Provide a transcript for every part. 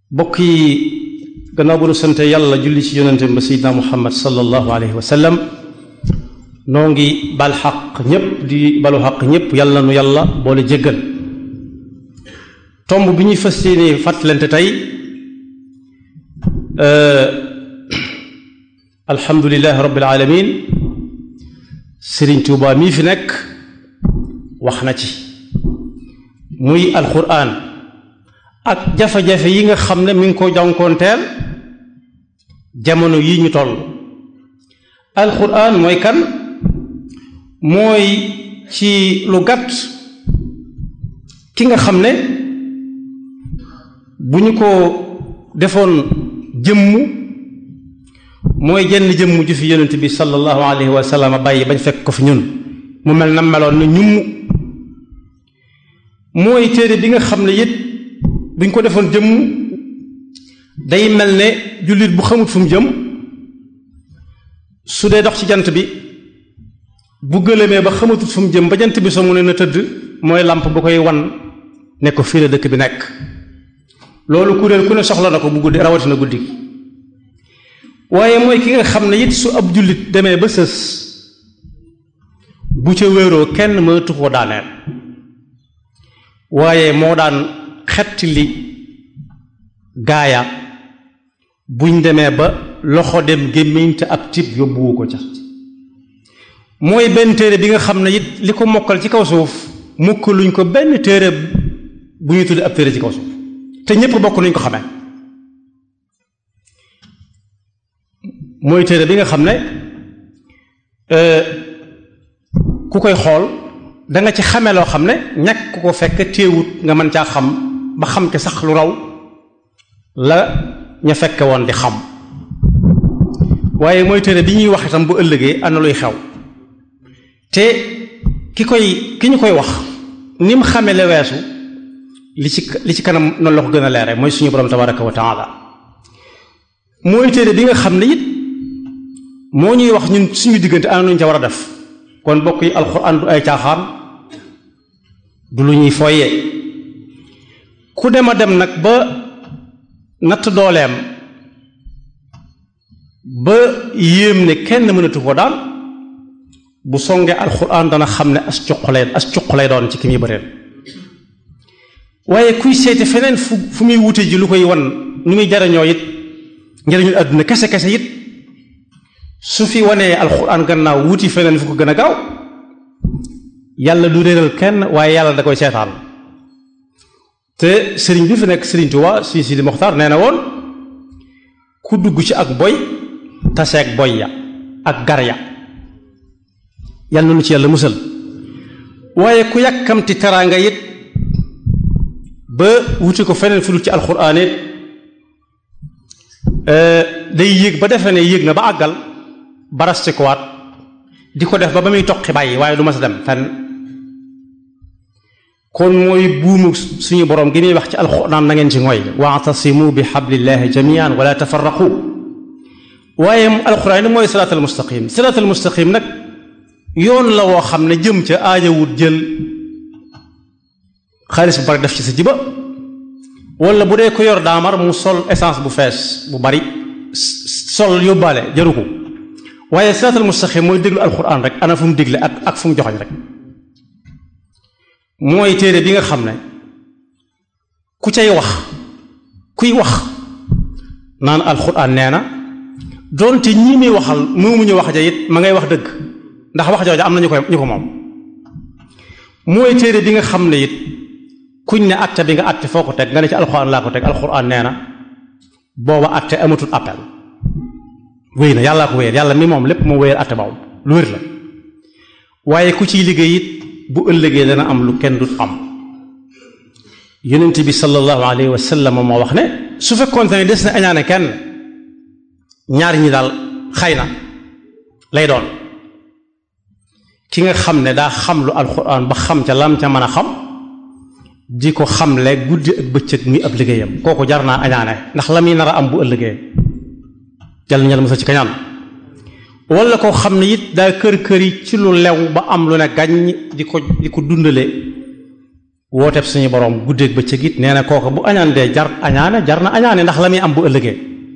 bokk yi gannaaw bu nu sante yàlla julli ci yonente ba seydina muhammad sallallahu alayhi wa sallam noo ngi bal xaq ñépp di balu xaq ñépp yàlla nu yàlla boole jéggal tomb bi ñuy fas yéene fàttalante tey alhamdulilahi rabbil alamin sëriñ Tuubaa mii fi nekk wax na ci muy alquran ak jafe-jafe yi nga xam ne mi ngi ko jànkoonteel jamono yi ñu toll alquran mooy kan mooy ci lu gàtt ki nga xam ne bu ñu ko defoon jëmm mooy jenn jëmm ju fi yonent bi sallallahu alayhi wa sallam bàyyi bañ fekk ko fi ñun mu mel na meloon na ñum mooy téere bi nga xam ne it buñ ko defoon jëmm day mel ne jullit bu xamut fu mu jëm su dee dox ci jant bi bu gëlëmee ba xamatut fu mu jëm ba jant bi soo mu ne na tëdd mooy làmp bu koy wan ne ko fii la dëkk bi nekk loolu kuréel ku ne soxla na ko bu guddi rawatina guddi gi waaye mooy ki nga xam ne it su ab jullit demee ba sës bu ca wéeroo kenn mënatu ko daaneel waaye moo daan xetti li gaaya buñ demee ba loxo dem gémmiñ te ab tib yóbbuwu ko ca mooy benn téere bi nga xam ne it li ko mokkal ci kaw suuf mukkaluñ ko benn téere bu ñuy tudde ab téere ci kaw suuf te ñépp bokk nañ ko xamee mooy téere bi nga xam ne ku koy xool da nga ci xame loo xam ne ñàkk ku ko fekk téewut nga mën caa xam ba xam ci sax lu raw la ña fekke woon di xam waaye mooy téere bi ñuy wax itam bu ëllëgee ana luy xew te ki koy ki ñu koy wax ni mu xame la weesu li ci li ci kanam noonu la ko gën a leere mooy suñu borom tabaraka wa taala mooy téere bi nga xam ne it moo ñuy wax ñun suñu diggante ana nuñ ca war a def kon bokk yi alxuraan du ay caaxaan du lu ñuy fooyee ku dem a dem nag ba natt dooleem ba yéem ne kenn mënatu ko daal bu songee alxuraan dana xam ne as cuq lay as cuq lay doon ci ki muy bëreel waaye kuy seeti feneen fu fu muy wute ji lu koy wan nu muy jariñoo it njariñul àdduna kese kese it su fi wanee alxuraan gannaaw wuti feneen fu ko gën a gaaw yàlla du réeral kenn waaye yàlla da koy seetaan te sëriñ bi fi nekk sëriñ Tuubaa si Sidi Moxtaar nee na woon ku dugg ci ak boy taseeg boy ya ak gar ya yàlla nu ci yàlla musal waaye ku yàkkamti teraanga it ba wuti ko feneen fu dul ci alxuraan it day yéeg ba defe ne yéeg na ba àggal baraste ko waat di ko def ba ba muy toqi bàyyi waaye du ma sa dem fenn kon mooy buumu suñu borom gi muy wax ci alxuraan na ngeen ci ngoy waatasimu bi xablillahi jamian wala tafarraqu waaye alxuraan ni mooy siraatal mustaqim siraatal mustaqim nag yoon la woo xam ne jëm ca aajawut jël xaalis bu bari def ci sa jiba wala bu dee ko yor daamar mu sol essence bu fees bu bari sol yóbbaale jaru ko waaye siraatal mustaqim mooy déglu alxuraan rek ana fu mu digle ak ak fu mu joxoñ rek mooy téere bi nga xam ne ku cay wax kuy wax naan alxuraan nee na doonte ñii muy waxal moomuñu wax ja it ma ngay wax dëgg ndax wax jooja am na ñu koy ñu ko moom mooy téere bi nga xam ne it kuñ ne atte bi nga atte foo ko teg nga ne ci alxuraan laa ko teg alxuraan nee na booba atte amatul appel wéy na yàllaa ko wéyal yàlla mi moom lépp moo wéyal atte boobu lu wér la waaye ku ciy liggéey it bu ëllëgee dana am lu kenn dut am yonent bi sallallahu alayhi wa sallam moo wax ne su fekkoonte ne des na añaane kenn ñaar ñi daal xay na lay doon ki nga xam ne daa xam lu alxuraan ba xam ca lam ca mën a xam di ko xamle guddi ak bëccëg muy ab liggéeyam kooku jar naa añaane ndax la muy nar a am bu ëllëgee jàll ñal mësa ci kañaan wala koo xam ne it daa kër kër yi ci lu lew ba am lu ne gàññ di ko di ko dundale wooteeb suñu borom guddeeg bëccëg it nee na kooku bu añaan dee jar añaane jar na añaane ndax la muy am bu ëllëgee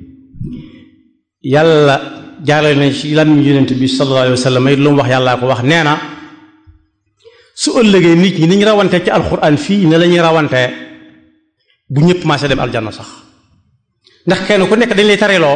yàlla jaarale na ci lam yonent bi sallallahu alayhi wa sallam it lu mu wax yàllaa ko wax nee na su ëllëgee nit ñi ni ñu rawante ci alxuraan fii ne la ñuy rawante bu ñëpp maase dem aljanna sax ndax kenn ku nekk dañ lay tareeloo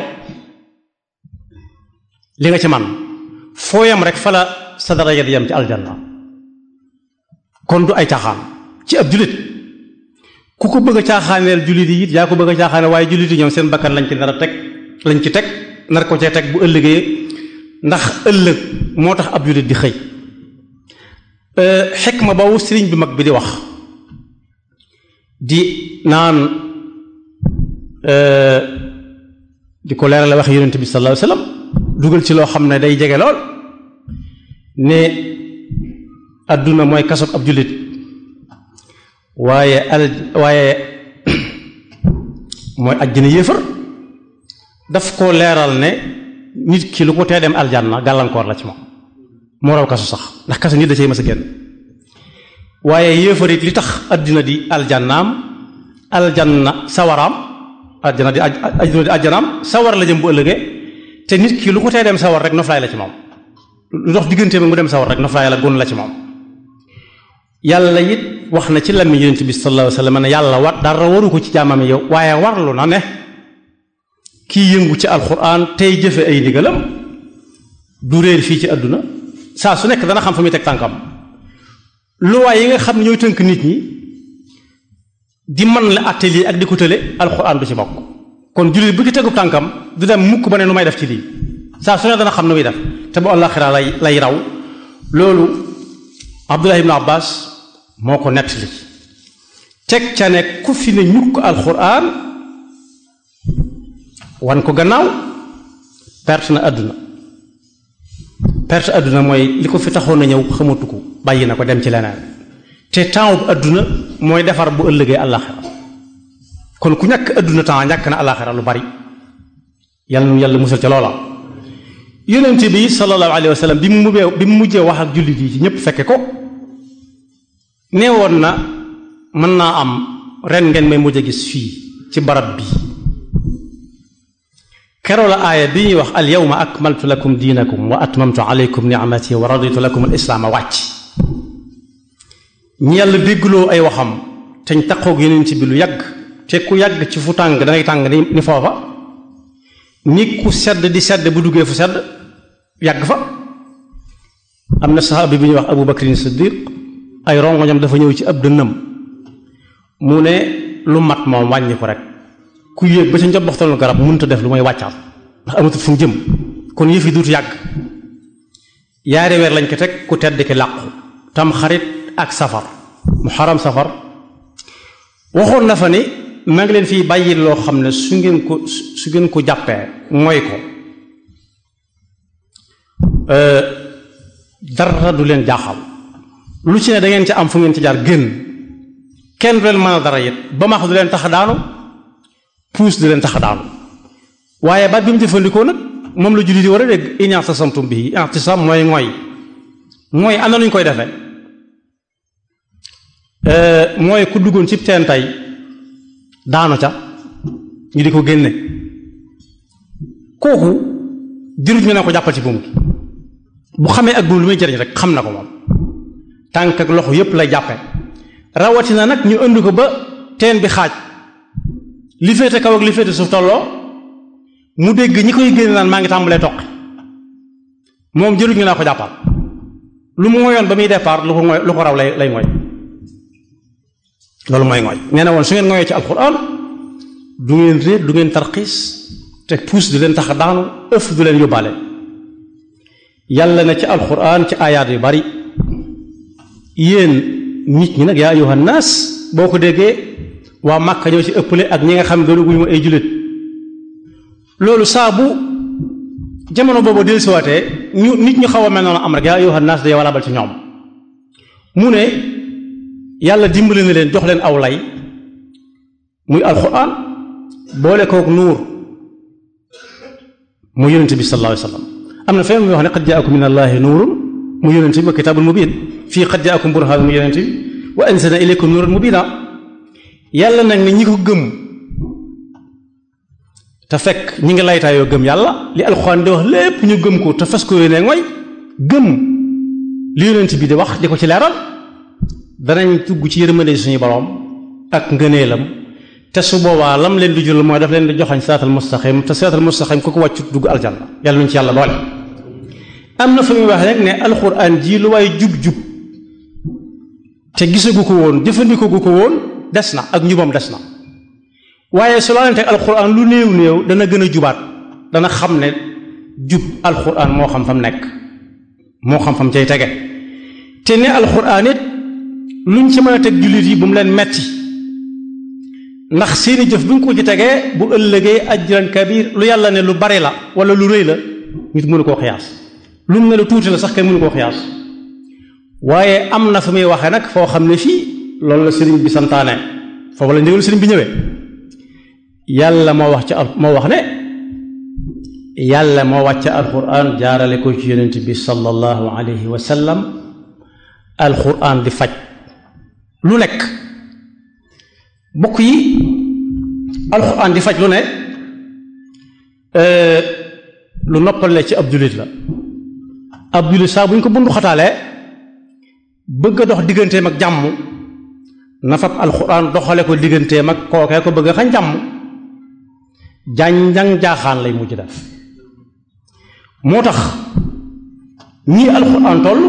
li nga ci man foo yam rek fa la sa daraja di yam ci aljanna kon du ay caaxaan ci ab jullit ku ko bëgg a caaxaaneel jullit yi it yaa ko bëgg a caaxaane waaye jullit yi ñoom seen bakkan lañ ci nar a teg lañ ci teg nar ko cee teg bu ëllëgee ndax ëllëg moo tax ab jullit di xëy xikma boobu sëriñ bi mag bi di wax di naan di ko leerale wax yonent bi sallallahu alayhi wasallam dugal ci loo xam ne day jege lool ne adduna mooy kasob ab jullit waaye al waaye mooy ajjana yéefar daf ko leeral ne nit ki lu ko tee dem aljanna gàllankoor la ci moom moo raw kaso sax ndax kaso nit da cay mës a génn waaye yéefar it li tax addina di aljannaam aljanna sawaraam aljana di addina di aljanaam sawar la jëm bu ëllëgee te nit ki lu ko tee dem sawar rek noflaay la ci moom lu dox diggante mu dem sawar rek noflaay la gon la ci moom yàlla it wax na ci lammi yonent bi sallallahu alayhi wa sallam ne yàlla war dara waru ko ci jaamam yow waaye warlu na ne kii yëngu ci alquran tey jëfe ay ndigalam du réer fii ci àdduna saa su nekk dana xam fa muy teg tànkam luwaay yi nga xam ne ñooy tënk nit ñi di man la atelier ak di ko tële alquran du ci bokk kon jullit bu ci tegu tànkam du dem mukk ba ne nu may def ci lii saa su ne dana xam nu muy def te bu àllaxira lay lay raw loolu Abdullah ibn Abbas moo ko nettali teg ca ne ku fi ne ñukk alquran wan ko gannaaw perte na àdduna perte àdduna mooy li ko fi taxoon na ñëw xamatu ko bàyyi na ko dem ci leneen te temps bu àdduna mooy defar bu ëllëgee àllaaxira kon ku ñàkk àdduna temps ñàkk na àllaaxira lu bari yàlla nu yàlla musal ca loola yonent bi sallallahu alayhi wa sallam bi mu mujjee bi mu mujjee wax ak jullit yi ci ñëpp fekke ko nee woon na mën naa am ren ngeen may mujj a gis fii ci barab bi keroo la aaya bi ñuy wax al yawma akmaltu lakum diinakum wa atmamtu alaykum ni'mati wa raditu lakum al islaama wàcc ñi yàlla déggloo ay waxam te ñu taqoog yeneen ci bi lu yàgg te ku yàgg ci fu tàng dangay tàng ni ni foofa ni ku sedd di sedd bu duggee fu sedd yàgg fa am na saxaabi bi ñuy wax abu bakrin siddiq ay rongoñam dafa ñëw ci ab dënnam mu ne lu mat moom wàññi ko rek ku yéeg ba ca njobbaxtalu garab mënut a def lu may wàccaat ndax amatul fu mu jëm kon yëf yi duutu yàgg yaari weer lañ ko teg ku tedd ki làqu tam xarit ak safar mu xaram safar waxoon na fa ni maa ngi leen fii bàyyi loo xam ne su ngeen ko su ngeen ko jàppee mooy ko dara du leen jaaxal lu ci ne da ngeen ci am fu ngeen ci jaar génn kenn du leen mën a dara it ba max du leen tax daanu puus du leen tax daanu waaye baat bi mu jëfandikoo nag moom la jullit yi war a dégg in i'tasamtum bihi i'tisam mooy mooy mooy am na lu ñu koy defee mooy ku duggoon ci teen tey daanu ca ñu di ko génne kooku dirut ñu ne ko jàppal ci buum gi bu xamee ak buum lu muy jëriñ rek xam na ko moom tànk ak loxo yépp lay jàppe rawatina nag ñu indi ko ba teen bi xaaj li féete kaw ak li féete suuf tolloo mu dégg ñi koy génne naan maa ngi tàmbalee toq moom jëruñ ñu naa ko jàppal lu mu ngoyoon ba muy départ lu ko ngoy lu ko raw lay lay ngoy loolu mooy ngoy nee na woon su ngeen ngoyee ci alquran du ngeen réer du ngeen tarxiis te puus du leen tax a daanu ëf du leen yóbbaale yàlla na ci alquran ci ayaat yu bari yéen nit ñi nag yaa ayyuhan naas boo ko déggee waa Màkka ñoo ci ëppale ak ñi nga xam ne doonaguñu ma ay jullit loolu saa bu jamono boobu dellusiwaatee ñu nit ñu xaw a mel noonu am rek yaa ayyuhan naas day walabal ci ñoom mu ne yàlla dimbali na leen jox leen aw lay muy alxuraan boole kook nuur mu yonente bi sallallahu alayhi wa sallam am na fenn muy wax ne qad jaakum min allahi nuurun mu yonente bi wa kitaabun mubiin fii qad jaakum burhaan mu yonente bi wa anzalna ilaykum nuuran mubina yàlla nag ne ñi ko gëm te fekk ñi ngi laytaayoo gëm yàlla li alxuraan di wax lépp ñu gëm ko te fas ko yéene mooy gëm li yonent bi di wax di ko ci leeral danañ tugg ci yërmande suñu borom ak ngëneelam te su boobaa lam leen di jural mooy daf leen di joxañ siraatal mustaqim te siraatal mustaqim ku ko wàccut dugg aljanna yàlla nuñ ci yàlla boole am na fu muy wax rek ne alxuraan ji lu waay jub-jub te gisagu ko woon jëfandikoo gu ko woon des na ak njubam des na waaye su laalante alxuraan lu néew néew dana gën a jubaat dana xam ne jub alxuraan moo xam fam nekk moo xam fam cay tege te ne alxuraan it luñ ci mën a teg jullit yi bu mu leen metti ndax seeni jëf bu ñu ko ci tegee bu ëllëgee ajran kabir lu yàlla ne lu bari la wala lu rëy la nit mënu koo xiyaas lu mu ne lu tuuti la sax kay mënu koo xiyaas waaye am na fu muy waxee nag foo xam ne fii loolu la sëriñ bi santaane foofu la ndigal sëriñ bi ñëwee yàlla moo wax ci al moo wax ne yàlla moo wàcce alquran jaarale ko ci yonent bi sallallahu alayhi wa sallam alquran di faj lu nekk bokk yi alquran di faj lu ne lu noppale ci ab jullit la ab jullit saa bu ñu ko bundu xataalee bëgg a dox digganteem ak jàmm na fab alquran doxale ko digganteem ak kookee ko bëgg a xañ jàmm jànjang jaaxaan lay mujj def moo tax ñii alxuraan toll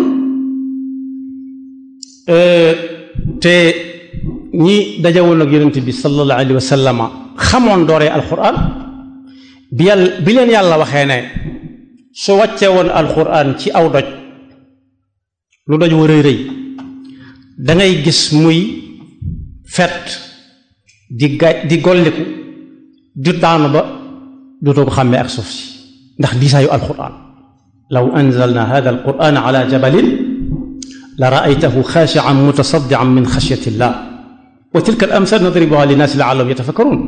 te ñi dajawoon ak yonent bi sallallahu alayhi wa sallama xamoon dooree alxuraan bi yàlla bi leen yàlla waxee ne su wàccee woon alxuraan ci aw doj lu doj wa rëy rëy da ngay gis muy fet di ga di golliku di daanu ba dootoo ko xàmmee ak suuf si ndax diisaayu alquran law anzalna hada alquran ala jabalin la raaytahu xaashian mutasaddian min xashyati llah wa tilka al amsal nadribuha linnaasi laallahum yatafakkarun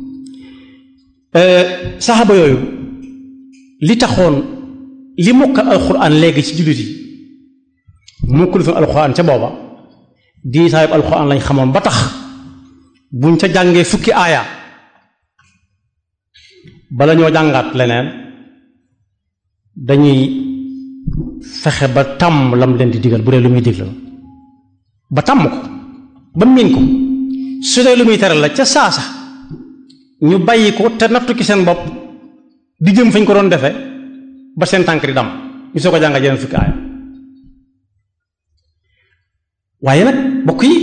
saxaaba yooyu li taxoon li mokkal alquran léegi ci jullit yi mokkul fi alquran ca booba diisaayu alquran lañ xamoon ba tax buñ ca jàngee fukki aaya bala ñoo jàngaat leneen dañuy fexe ba tàmm lam leen di digal bu dee lu muy digal ba tàmm ko ba miin ko su dee lu muy tere la ca saasa ñu bàyyi ko te nattu ci seen bopp di jëm fañ ko doon defe ba seen tànk di dam ñu soo ko jàngal yeneen fukki aaya waaye nag bokk yi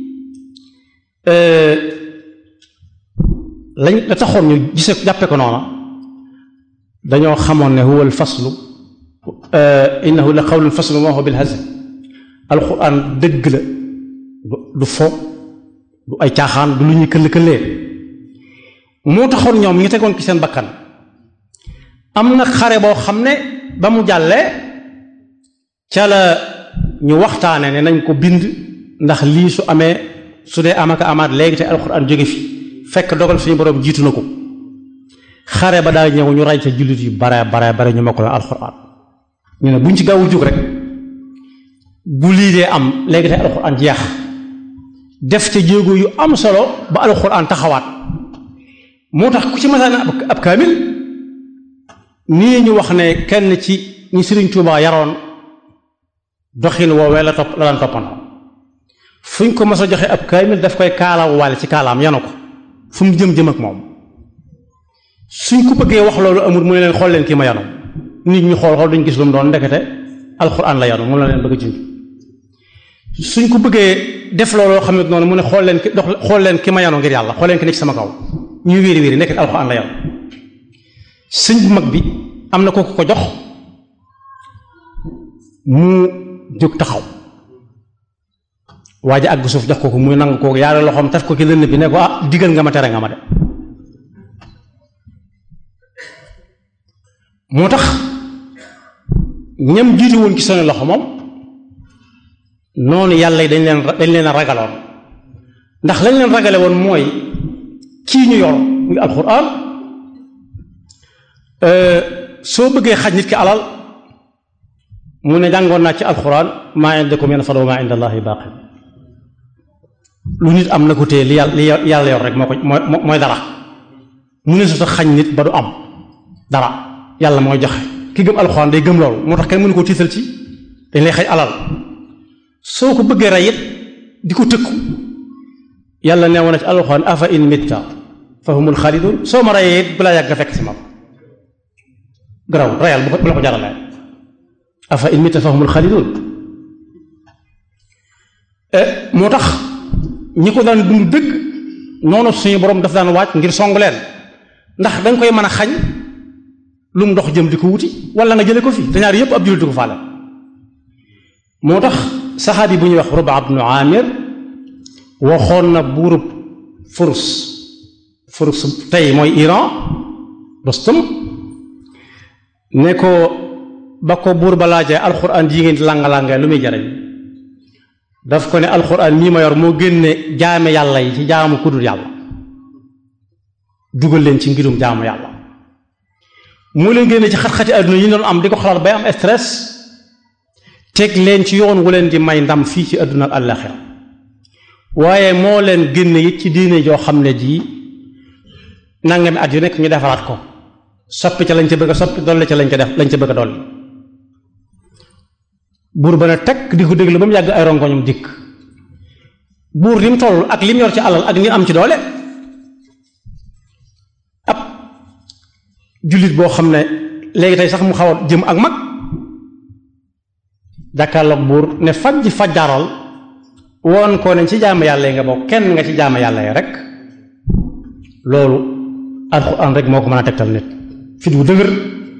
lañ la taxoon ñu gise jàppe ko noona dañoo xamoon ne huwa alfaslu innahu la qawlun faslu ma huwa bilhazl alquran dëgg la du fo du ay caaxaan du lu ñuy këll-këllee moo taxoon ñoom ñu tegoon ci seen bakkan am na xare boo xam ne ba mu jàllee ca la ñu waxtaane ne nañ ko bind ndax lii su amee su dee amaka amaat léegi te alquran jóge fi fekk dogal suñu borom jiitu na ko xare ba daal ñëw ñu ray ca jullit yu bare bare bare ñu mokkaloon alxuraan ñu ne buñ ci gaawu jóg rek bu lii dee am léegi te alxuraan jeex def ca jéego yu am solo ba alxuraan taxawaat moo tax ku ci masaan ab kaamil nii ñu wax ne kenn ci ñi Sëriñ Tuubaa yaroon doxin woowee la topp la daan toppandoo fuñ ko mas a joxe ab kaamil daf koy kaalaw waale ci kaalaam yanu ko fu mu jëm jëm ak moom suñ ko bëggee wax loolu amul mu ne leen xool leen kii ma yanu nit ñi xool xool duñ gis lu mu doon ndekete alxuraan la yanu moom la leen bëgg a junj suñ ko bëggee def looloo xam ne noonu mu ne xool leen ki dox xool leen ki ma yanu ngir yàlla xool leen ki nekk sama kaw ñuy wéeri wéeri nekk alxuraan la yanu sëñ bu mag bi am na kooku ko jox mu jóg taxaw waa ji àgg suuf jox ko ko muy nangu kooku yaare loxoom taf ko ci lënd bi ne ko ah digal nga ma tere nga ma de moo tax ñam jiitu woon ci seen loxo moom noonu yàlla yi dañ leen dañ leen a ragaloon ndax lañ leen ragale woon mooy kii ñu yor muy alxuraan soo bëggee xaj nit ki alal mu ne jàngoon naa ci alxuraan maa indakum yanfadu wa maa inda allahi baaqi lu nit am na ko téye li yàlla li yàlla yor rek moo ko mooy mooy dara mu ne su tax xañ nit ba du am dara yàlla mooy joxe ki gëm alxuraan day gëm loolu moo tax kenn mënu ko tiital ci dañ lay xañ alal soo ko bëggee rey it di ko tëkku yàlla nee woon na ci alxuraan afa in mitta fa humul xaalidun soo ma reyee it balaa yàgg nga fekk si ma garaw reyal bu la ko jaralee afa in mitta fa humul xaalidun moo tax ñi ko daan dund dëgg noonu suñu borom daf daan wàcc ngir song leen ndax danga koy mën a xañ lu mu ndox jëm di ko wuti wala nga jële ko fi te ñaar yépp ab jullit di ko faale moo tax saxaabi bu ñuy wax Ruba ibnu Amir waxoon na buurub Furs Furs tey mooy Iran Rustum ne ko ba ko buur ba laajee alxuraan yi ngeen di làng-làngee lu muy jariñ daf ko ne alxuraan mii ma yor moo génne jaame yàlla yi ci jaamu kudul yàlla dugal leen ci ngirum jaamu yàlla moo leen génne ci xat-xati àdduna yi ñu doon am di ko xalaat bay am stress teg leen ci yoon wu leen di may ndam fii ci àdduna ak àllaxira waaye moo leen génne it ci diine joo xam ne jii nangami at yu nekk ñu defaraat ko soppi ca lañ ca bëgg a soppi dolli ca lañ ca def lañ ca bëgg a dolli buur ba ne tekk di ko déglu ba mu yàgg ay rongoñum dikk buur li mu toll ak li mu yor ci alal ak ni am ci doole ab jullit boo xam ne léegi tey sax mu xaw a jëm ak mag jàkkaarloog buur ne faj fajjaaral woon ko ne ci jaamu yàlla yi nga bokk kenn nga ci jaamu yàlla yi rek loolu alxuraan rek moo ko mën a tegtal nit fit wu dëgër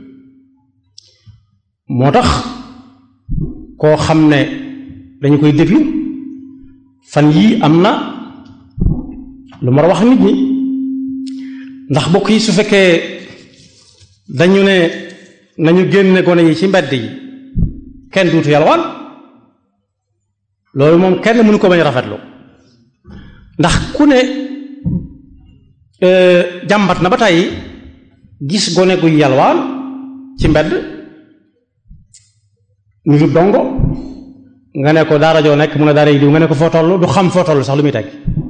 moo tax koo xam ne dañu koy déglu fan yii am na lu mar a wax nit ñi ndax bokk yi su fekkee dañu ne nañu génne gone yi ci mbedd yi kenn duutu yalwaan loolu moom kenn mënu ko bañ rafetlu ndax ku ne jàmbat na ba tey gis gone guy yalwaan ci mbedd ñu du dongo nga ne ko daara joo nekk mun a daara yi diw nga ne ko foo toll du xam foo toll sax lu muy teg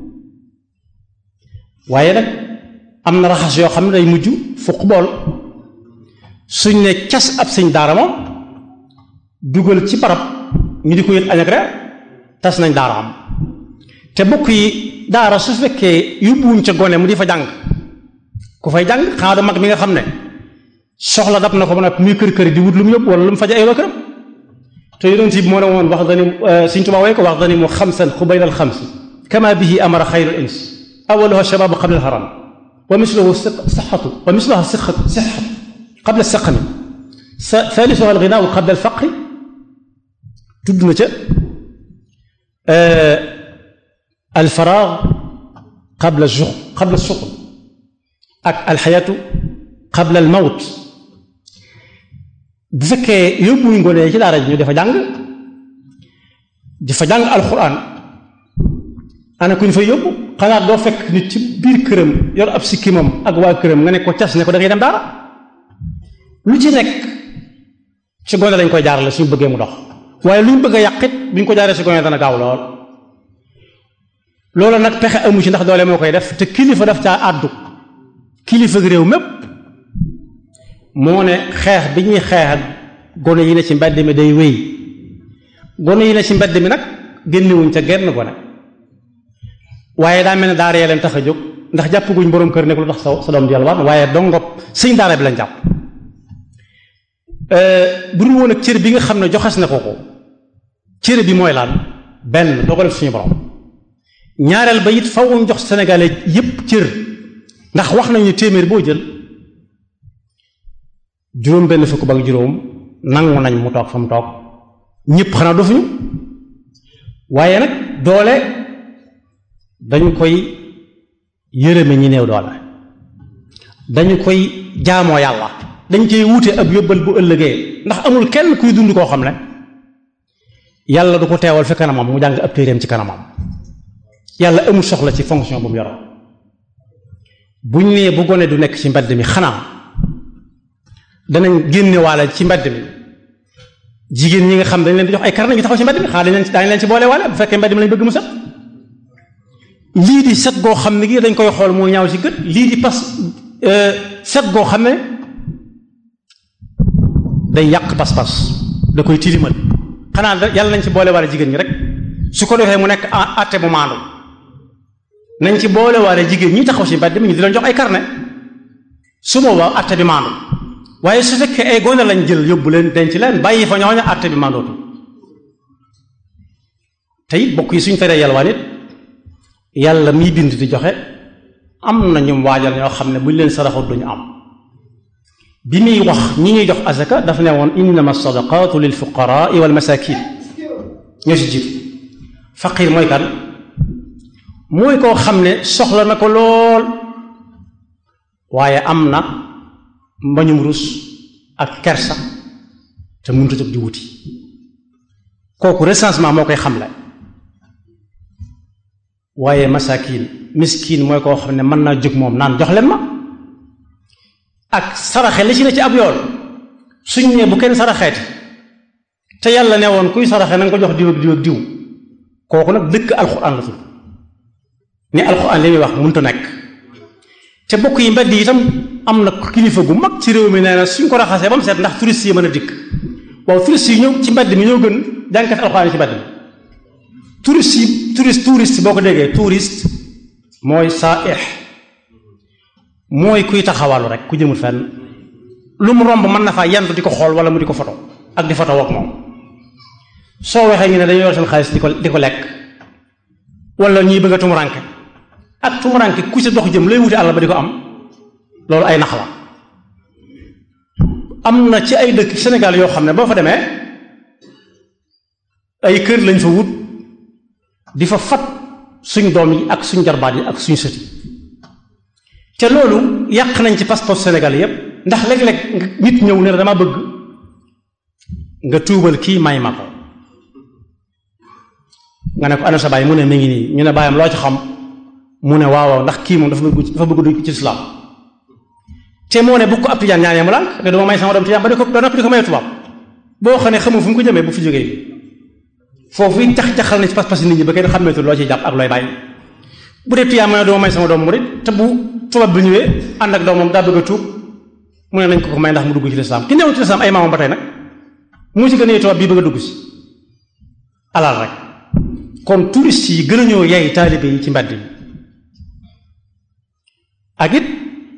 waaye nag am na raxas yoo xam ne day mujj fukk bool suñ ne cas ab sëñ daara moom dugal ci barab ñu di ko yët añ ak reer tas nañ daara am te bokk yi daara su fekkee yóbbuwuñ ca gone mu di fa jàng ku fay jàng xanaa du mag mi nga xam ne soxla dab na ko ba nag muy kër kër di wut lu mu yóbbu wala lu mu faja ay këram te yonent bi moo ne woon wax dani Sëñ Tuubaa way ko wax dani mu xamsan xubayla al xamsi kama bihi amara xayru ins awaluha shababu qabla al haram wa misluhu sixatu wa misluha sixatu sixatu qabla saqami thalithuha al ginaawu qabla al faqri tudd na ca al faraag qabla juq qabla suql ak al xayaatu qabla al mawt bu fekkee yóbbuwuñ ngone ci daara ji ñu dafa jàng di fa jàng alxuraan ana ku ñu fa yóbbu xanaa doo fekk nit ci biir këram yor ab sikkimam ak waa këram nga ne ko cas ne ko da ngay dem daara lu ci nekk ci gone lañ koy jaarale suñu bëggee mu dox waaye lu ñu bëgg a yàqit bu ñu ko jaaree si gone dana gaaw lool loolu nag pexe amu ci ndax doole moo koy def te kilifa daf caa àddu kilifa réew mépp moo ne xeex bi ñuy xeex ak gone yi ne ci mbedd mi day wéy gone yi ne ci mbedd mi nag génnewuñ ca genn gone waaye daa mel ne daara yee leen tax a jóg ndax jàpp guñ boroom kër nekk lu tax sa sa doom di yalwaan waaye dongop sëñ daara bi lañ jàpp bu dul woon ak cër bi nga xam ne joxas na ko ko cër bi mooy laan benn dogal suñu borom ñaareel ba it faw ñu jox sénégalais yépp cër ndax wax nañu téeméer boo jël juróom benn fukk ba ak juróom nangu nañ mu toog fa mu toog ñëpp xanaa dofuñu waaye nag doole dañu koy yërëme ñi néew doole dañu koy jaamoo yàlla dañ koy wuute ab yóbbal bu ëllëgee ndax amul kenn kuy dund koo xam ne yàlla du ko teewal fi kanamam mu jàng ab téeréem ci kanamam yàlla amul soxla ci fonction bu mu yoroon buñ nee bu gone du nekk ci mbedd mi xanaa danañ génne waale ci mbedd mi jigéen ñi nga xam dañ leen di jox ay karne ñu taxaw ci mbedd mi xanaa dañ leen daañu leen ci boole waale bu fekkee mbedd mi lañ bëgg mu set lii di set goo xam ne gi dañ koy xool muy ñaaw ci gët lii di pas set goo xam ne day yàq pas-pas da koy tilimal xanaa yàlla nañ ci boole waale jigéen ñi rek su ko defee mu nekk àtte bu maandu nañ ci boole waale jigéen ñi taxaw ci mbedd mi ñu di leen jox ay carnet su boobaa àtte bi maandu waaye su fekkee ay gone lañ jël yóbbu leen denc leen bàyyi fa ñooña àtte bi maandootu te it bokk yi suñ teree yalwaan it yàlla miy bind di joxe am na ñu waajal ñoo xam ne buñ leen saraxut duñu am bi muy wax ñi ñuy jox azaka dafa ne woon innama sadaqatu lil fuqaraa wal masakin ñoo si jiitu faqir mooy kan mooy koo xam ne soxla na ko lool waaye am na mbañum rus ak kersa te mënut a jóg di wuti kooku recensement moo koy xamle waaye masakin miskin mooy koo xam ne mën naa jóg moom naan jox leen ma ak saraxe li ci ne ci ab yoon suñ ne bu kenn saraxeeti te yàlla ne woon kuy saraxe na nga ko jox diw ak diw ak diw kooku nag dëkk alxuraan la tudd ni alxuraan li muy wax mënut a nekk te bokk yi mbedd yi itam am na kilifa gu mag ci réew mi nee na suñ ko raxasee ba mu seet ndax touriste yi mën a dikk waaw touriste yi ñëw ci mbedd mi ñoo gën jànkat alxuraan yi ci mbedd mi touriste yi touriste touriste boo ko déggee touriste mooy saaix mooy kuy taxawalu rek ku jëmul fenn lu mu romb mën na faa yandu di ko xool wala mu di ko foto ak di foto ak moom soo waxee ñu ne dañu yor seen xaalis di ko di ko lekk wala ñuy bëgg a tumuranke ak tumuranke ku ci dox jëm lay wuti àll ba di ko am loolu ay nax la am na ci ay dëkk Sénégal yoo xam ne boo fa demee ay kër lañ fa wut di fa fat suñ doom yi ak suñ jarbaat yi ak suñ sët yi te loolu yàq nañ ci passeport Sénégal yépp ndax léeg-léeg nit ñëw ne la dama bëgg nga tuubal kii may ma ko nga ne ko ana sa baay mu ne mi ngi nii ñu ne baayam loo ci xam mu ne waaw waaw ndax kii moom dafa bëgg dafa bëgg dugg ci islam te moo ne bu ko ab tijaan ñaanee mu lànk ne duma may sama doom tijaan ba di ko ba noppi di ko may tubaab boo xam ne xamul fu mu ko jëmee bu fi jógee foofu it jax-jaxal na ci pas-pas nit ñi ba kenn xàmmeetul loo ciy jàpp ak looy bàyyi bu dee tijaan mu ne duma may sama doom murit te bu tubaab bi ñëwee ànd ak doomam daa bëgg a tuub mu ne nañ ko ko may ndax mu dugg ci lislaam ki newul ci lislaam ay maamam ba tey nag mu ci gën a tubaab bii bëgg a dugg si alal rek kon touriste yi gën a ñëw yey taalibe yi ci mbedd yi ak it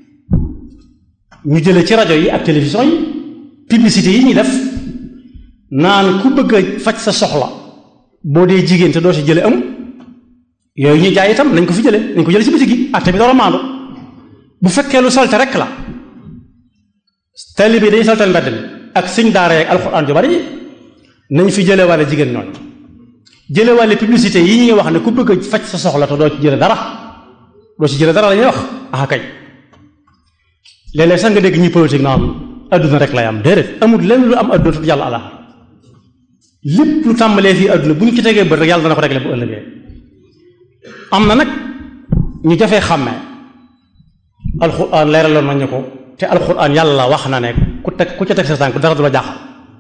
ñu jële ci rajo yi ak télévision yi publicité yi ñuy def naan ku bëgg a faj sa soxla boo dee jigéen te doo si jële am yooyu ñuy jaay itam nañ ko fi jële nañ ko jële ci bitig yi atte bi dara maandu bu fekkee lu salte rek la taalibe dañuy saltal mbedd mi ak sëñ daara ak alxuraan ju bari nañ fi jële wàlle jigéen ñooñ jële wàlle publicité yi ñuy wax ne ku bëgg a faj sa soxla te doo ci jële dara doo ci jële dara la ñuy wax ah kay léeg-léeg sax nga dégg ñuy politique naan adduna rek lay am déedéet amul lenn lu am adduna te yàlla ala lépp lu tàmbalee fii adduna bu ñu ci tegee bët rek yàlla dana ko réglé bu ëllëgee am na nag ñu jafee xàmmee alxuraan leeraloon nañu ko te alxuraan yàlla wax na ne ku teg ku ca teg sa tànk dara du la jaaxal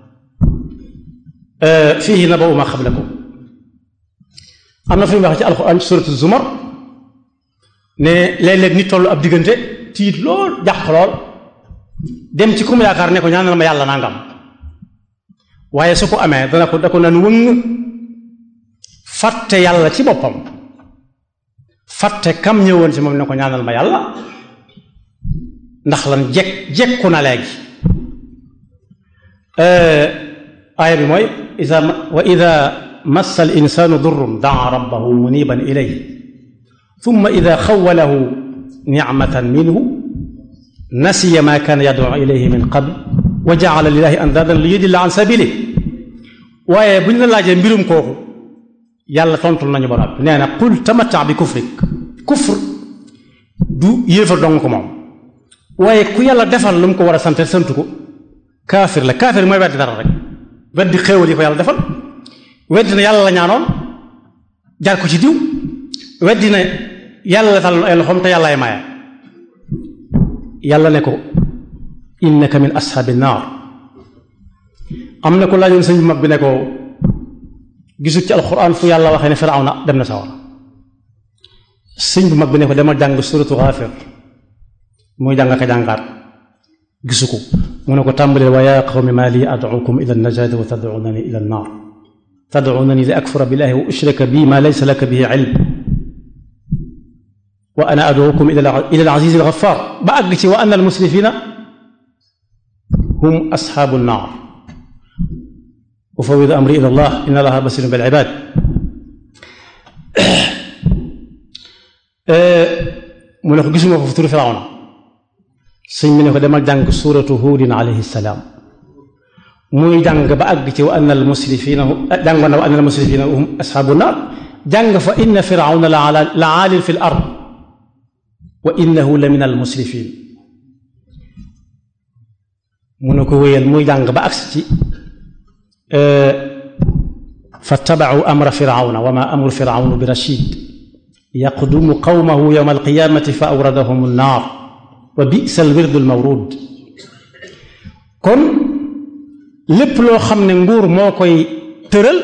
fii naba'u maa qablakum am na fu ñu wax ci alxuraan ci suuratu zumar ne léeg-léeg nit tollu ab diggante tiit lool jàq lool dem ci ku mu yaakaar ne ko ñaanal ma yàlla nangam waaye su ko amee dana ko da ko naan wëng fàtte yàlla ci boppam fàtte kam ñëwoon ci moom ne ko ñaanal ma yàlla ndax lan jekk jekku na léegi aaya bi mooy ida wa ida massa al insanu durrun daa rabbahu muniban ilayhi thumma ida xawalahu nicmatan minhu nasiya ma kaana yad'u ilayhi min qabl wa ja'ala lillahi andaadan li yudilla an sabili waaye bu ñu la laajee mbirum kooku yàlla tontul nañu ba noppi nee na qul tamatta bi kufrik kufr du yéefar dong ko moom waaye ku yàlla defal lu mu ko war a sant santu ko kaafir la kaafir mooy weddi dara rek weddi xéewal yi ko yàlla defal weddi na yàlla la ñaanoon jaar ko ci diw weddi na yàlla la tal ay loxoom te yàllaay maye yàlla ne ko innaka min ashaabi naar am na ko laajoon sëñ bu mag bi ne ko gisul ci alxuraan fu yàlla waxee ne firawna dem na sawar sëñ bu mag bi ne ko demal jàng suratu Ghafir muy jàng ka jàngaat gisu ko mu ne ko tàmbalee wa yaa qawmi maa lii ad'ukum ila an-najaati wa tad'unani ila an-naar tad'unani li akfura billahi wa ushrika bi ma laysa laka bihi ilm wa ana ad'ukum ila al-aziz al-ghaffar ba àgg ci wa anna al-musrifina hum ashaabu an-naar ufawwidu amri ila Allah inna Allaha basirun bil ibaad mu ne ko gisuma ko fu turu Firawna sëñ bi ne ko demal jàng suuratu Huudin alayhi salaam muy jàng ba àgg ci wa anna al musrifina jàngoon na wa anna al musrifina hum ashaabu naar jàng fa inna firawna la aalin fi l ard wa innahu la min al musrifin mu ne ko wéyal muy jàng ba àgg ci fattabacuu amra firawna wa ma amru firawna bi rachid yaqdumu qawmahu yowma alqiyamati fa awradahum annaar wa bisa alwirdu almawrud kon lépp loo xam ne nguur moo koy tëral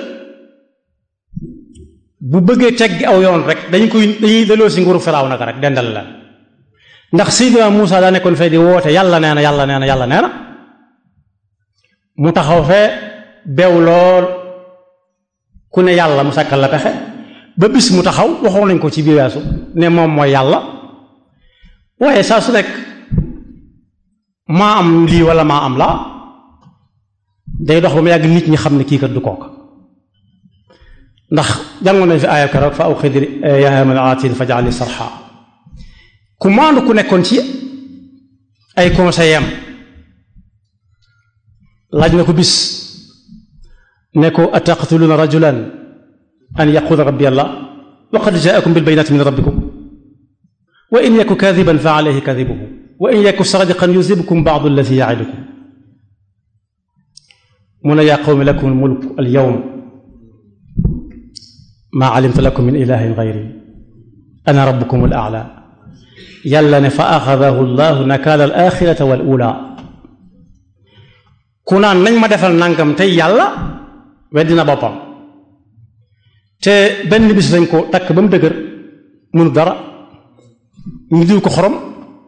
bu bëggee teggi aw yoon rek dañu koy dañuy daloo si nguuru firaaw naka rek dendal la ndax Seydina Muusa daa nekkoon fee di woote yàlla nee na yàlla nee na yàlla nee na mu taxaw fee beew lool ku ne yàlla mu sàkkal la pexe ba bis mu taxaw waxoon nañ ko ci biir weesu ne moom mooy yàlla waaye saa su nekk maa am lii wala maa am laa day dox ba mu yàgg nit ñi xam ne kii kat du kooka ndax jàngoon nañ fi aaya keroog fa aw xidri yaa haamanu aatin fa jaali sarxa ku maandu ku nekkoon ci ay conseil am laaj na ko bis ne ko ataqtuluuna rajulan an yaqula rabbi allah wa qad jaakum bilbayinati min rabbikum wa in yaku kadiban fa alayhi kadibuhu wa in yaku sadiqan yusibkum baadu alladi yaidukum mu ne yaa qawmi lakum almulk alyawm maa alimtu lakum min ilahin gayri ana rabbukum al aala yàlla ne fa axadahu llahu nakaala al axirata wal ula ku naan nañ ma defal nangam tey yàlla weddina boppam te benn bis lañ ko takk ba mu dëgër mënu dara ñu diw ko xorom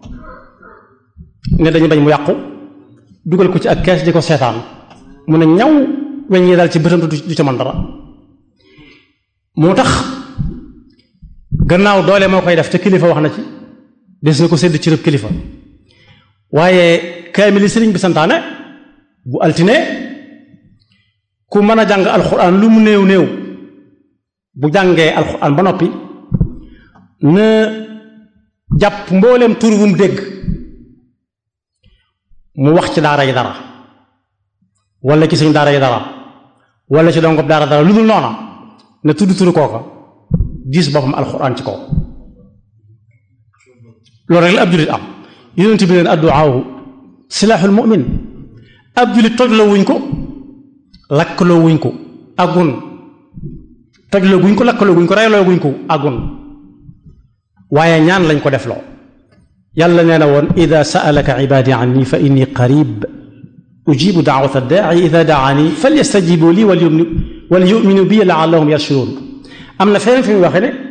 ne dañu bañ mu yàqu dugal ko ci ak kees di ko seetaan mu ne ñaw weñ ñi daal ci bëtam du ca man dara moo tax gannaaw doole moo koy def te kilifa wax na ci des na ko sédd ci rëb kilifa waaye kaamili sëriñ bi santaane bu altine ku mën a jàng alxuraan lu mu néew néew bu jàngee alxuraan ba noppi na jàpp mbooleem tur bu mu dégg mu wax ci daara yi dara wala ci suñ daara yi dara wala ci dongob daara dara lu dul noona na tudd turu kooka gis boppam alxuraan ci kaw loolu rek la ab jullit am yonent bi leen adduwaawu silaaxul mu'min ab jullit toj la wuñ ko lakkaloo wuñ ko agun toj la guñ ko lakkaloo guñ ko reyloo guñ ko agun waaye ñaan lañ ko def loo yàlla nee na woon ida saalaka ibaadi anni fa inni qarib ujibu daawata daai ida daani falyastajibu lii wal yuminu bi laallahum yarshudun am na feneen fi muy waxee ne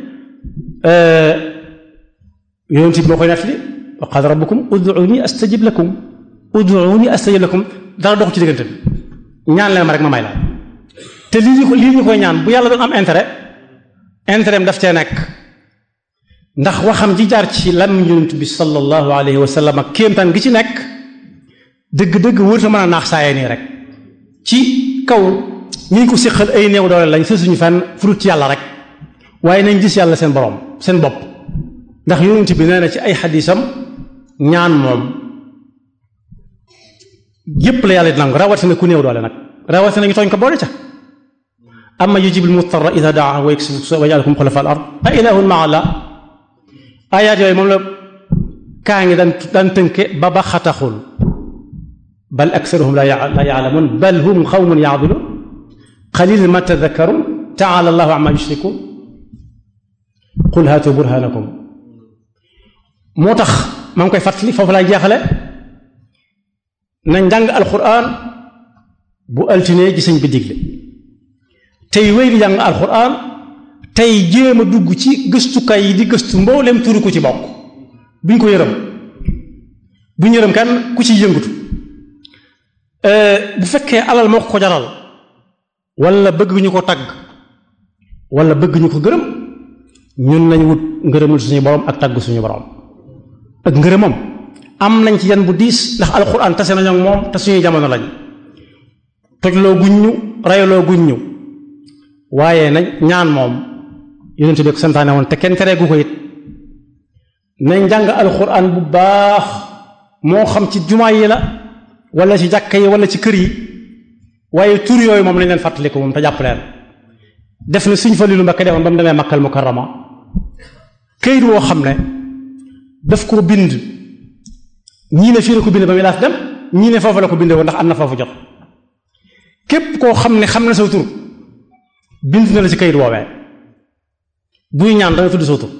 yonent bi moo koy nettali wa qaala rabbukum ud'uuni astajib lakum ud'uuni astajib lakum dara dox ci diggante bi ñaan leen ma rek ma may la te lii ñu ko lii ñu koy ñaan bu yàlla doon am intérêt intérêt am daf cee nekk ndax waxam ji jaar ci lam yonent bi sallallahu alayhi wa sallam ak kéemtaan gi ci nekk dëgg-dëgg wërta mën a naax saayee nii rek ci kaw ñi ko séqal ay néew doole lañ sësuñu fenn furut ci yàlla rek waaye nañ gis yàlla seen borom seen bopp ndax yonent bi nee na ci ay xadisam ñaan moom yépp la yàlla di nangu rawatina ku néew doole nag rawatina ñu tooñ ko boole ca amma yujibul mutarra ida daa wa yaksifu suu wa yaj'alukum xulafa al ard a ilahun ma allah ayaat yooyu moom la kaa ngi daan daan tënke ba ba xataxul bal aksaruhum la yaalamun bal hum xawmun yaadilun qalilan ma tadakkarun taala allahu amma yushrikun qul haatu burhanakum moo tax maa ngi koy fàttali foofu laay jeexale nañ jàng alquran bu altine ci sëñ bi digle tey wéy di jàng alquran tey jéem a dugg ci gëstukaay yi di gëstu mbooleem turu ku ci bokk buñ ko yërëm buñ yërëm kenn ku ci yëngatu bu fekkee alal moo ko ko jaral wala bëgg ñu ko tagg wala bëgg ñu ko gërëm ñun nañ wut ngërëmul suñu borom ak tagg suñu borom ak ngërëmam am nañ ci yan bu diis ndax alxuraan tase nañu ak moom te suñuy jamono lañ tojloo guñ ñu rayaloo guñ ñu waaye nag ñaan moom yonent bi ko santaane woon te kenn tereegu ko it nañ jàng alxuraan bu baax moo xam ci jumaa yi la wala ci jàkka yi wala ci kër yi waaye tur yooyu moom lañ leen fàttaliku moom te jàpp leen def na suñ fa lilu Mbakke defoon ba mu demee Makkal Mukarrama këyit woo xam ne daf ko bind ñii ne fii la ko bind ba muy laas dem ñii ne foofu la ko bindee woon ndax am na foofu jot képp koo xam ne xam na sa tur bind na la ci këyit woowee buy ñaan dana tudd sa tur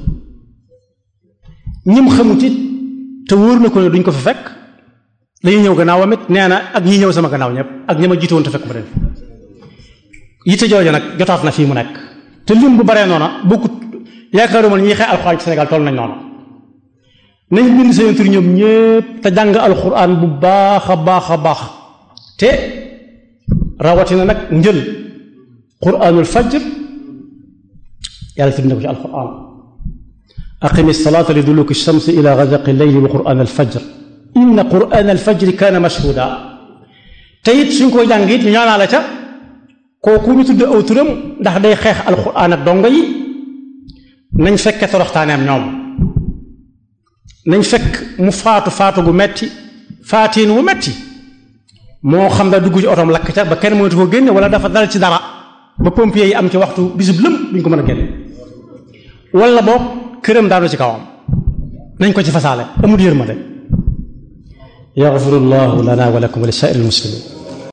ñim xamut it te wóor na ko ne duñ ko fa fekk dañuy ñëw gannaawam it nee na ak ñi ñëw sama gannaaw ñëpp ak ñi ma jiitu woon te fekk ma den yitte jooju nag jotaat na fii mu nekk te lim bu baree noona bokkut yaakaaruma ñi xee alxuraan ci Sénégal toll nañ noonu nañ bind seen tur ñoom ñëpp te jàng alxuraan bu baax a baax a baax te rawatina nag njël quraanul fajr yàlla tudd na ko ci alxuraan aqimi salaata li duluki shamsi ila ghasaqi leyli wa quraan alfajr inna quraan alfajri kaana mashhuda te it suñ koy jàng it ñu ñaanaa la ca kooku ñu tudd aw turam ndax day xeex alxuraan ak dongo yi nañ fekke toroxtaaneem ñoom nañ fekk mu faatu faatu gu metti faatiin wu metti moo xam da dugg ci otoom lakk ca ba kenn mënatu ko génne wala dafa dal ci dara ba pompier yi am ci waxtu bisub lëm duñ ko mën a génne wala boog këram daanu ci kawam nañ ko ci fasaale amul yërmande yaxfirullahu lana wa lakum wa li saa'iril muslimin